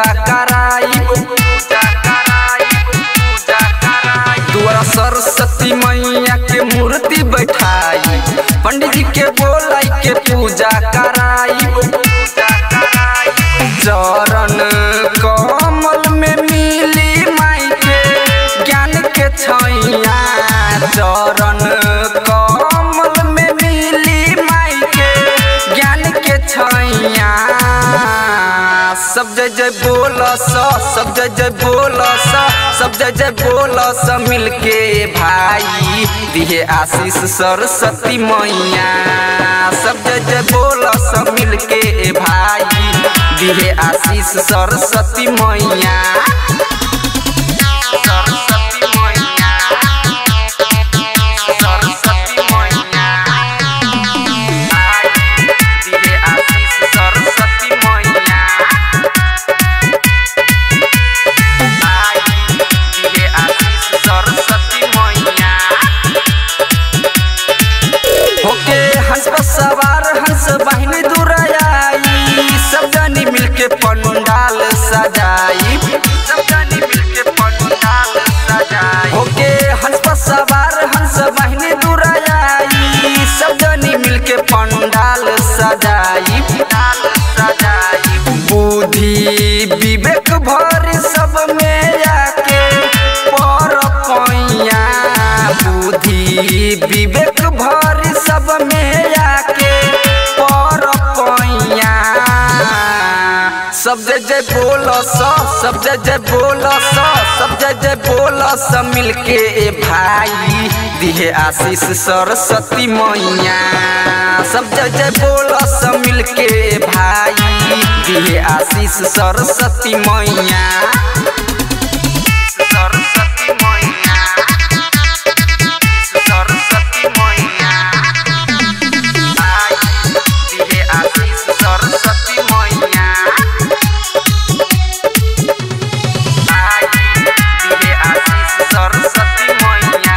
पूजा कराई पूजा कराई पूजा कराई दुआरा सरस्वती मैया के मूर्ति बैठाई पंडित जी के बोलाई के पूजा कराई पूजा कराई चरण कमल में मिली माई के ज्ञान के छैया चरण कमल में मिली माई के ज्ञान के छैया सब जय जय बोल स सब जय जय बोल स सब जय जय बोल स मिलके भाई दिहे आशीष सरस्वती मैया सब जय जय बोल स मिलके भाई दिहे आशीष सरस्वती मैया सरस्वती मैया सरस्वती मैया आई दिहे आशीष सरस्वती मैया आई दिहे आशीष सरस्वती मैया होके हंस पर सवार हंस बहिनी दुराई सब जनी मिलके पंडाल सजाई सब जनी मिलके पंडाल सजाई होके हंस पर सवार हंस बहिनी दुराई सब जनी मिलके पंडाल सजाई पंडाल सजाई बुद्धि विवेक भर सब में आके पर पैया बुद्धि विवेक भर सब में आके पर पैया सब जय जय बोल स सब जय जय बोल स सब जय जय बोल स मिलके ए भाई दिहे आशीष सरस्वती मैया सब जय जय बोल स मिलके ए भाई दिहे आशीष सरस्वती मैया सरस्वती मैया सरस्वती मैया आई दिहे आशीष सरस्वती मैया आई दिहे आशीष सरस्वती मैया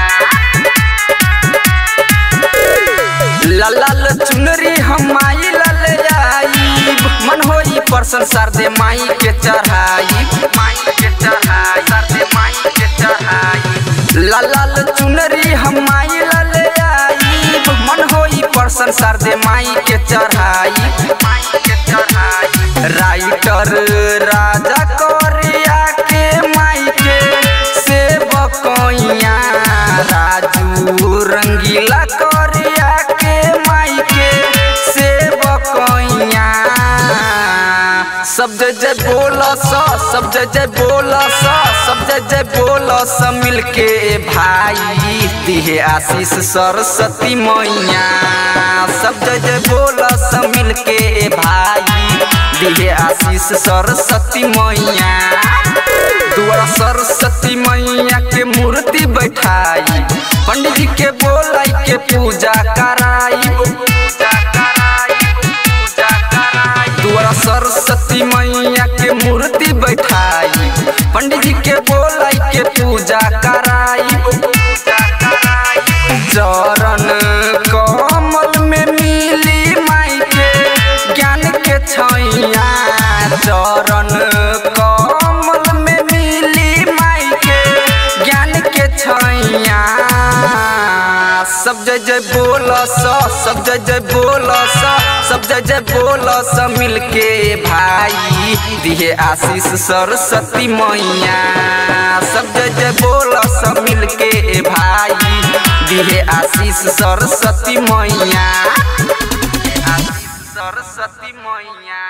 लाल चुनरी हम माई लाल आई मन होई परसन सरदे माई के चढ़ाई माई के चढ़ाई सरदे माई के चढ़ाई लाल चुनरी हम माई लाल आई मन होई परसन सरदे माई के चढ़ाई माई के चढ़ाई राइटर राजा कोरिया के माई के सेवकैया राजू रंगीला कोरिया के माई के सेवकैया सब जय जय बोल स सब जय जय बोल स सब जय जय बोल स मिलके भाई दिहे आशीष सरस्वती मैया सब जय जय बोल स मिलके भाई दिहे आशीष सरस्वती मैया दुआरा सरस्वती मैया के मूर्ति बैठाई पंडित जी के बोलाई के पूजा कराई पूजा कराई पूजा कराई दुआरा सरस्वती मैया के मूर्ति बैठाई पंडित जी के बोलाई के पूजा कराई पूजा कराई चरण कमल में मिली माई के ज्ञान के छैया चरण कमल में मिली माई के ज्ञान के छैया सब जय जय बोल स सब जय जय बोल स सब जय जय बोल स मिलके भाई दिहे आशीष सरस्वती मैया सब जय जय बोल स मिलके भाई दिहे आशीष सरस्वती मैया आशीष सरस्वती मैया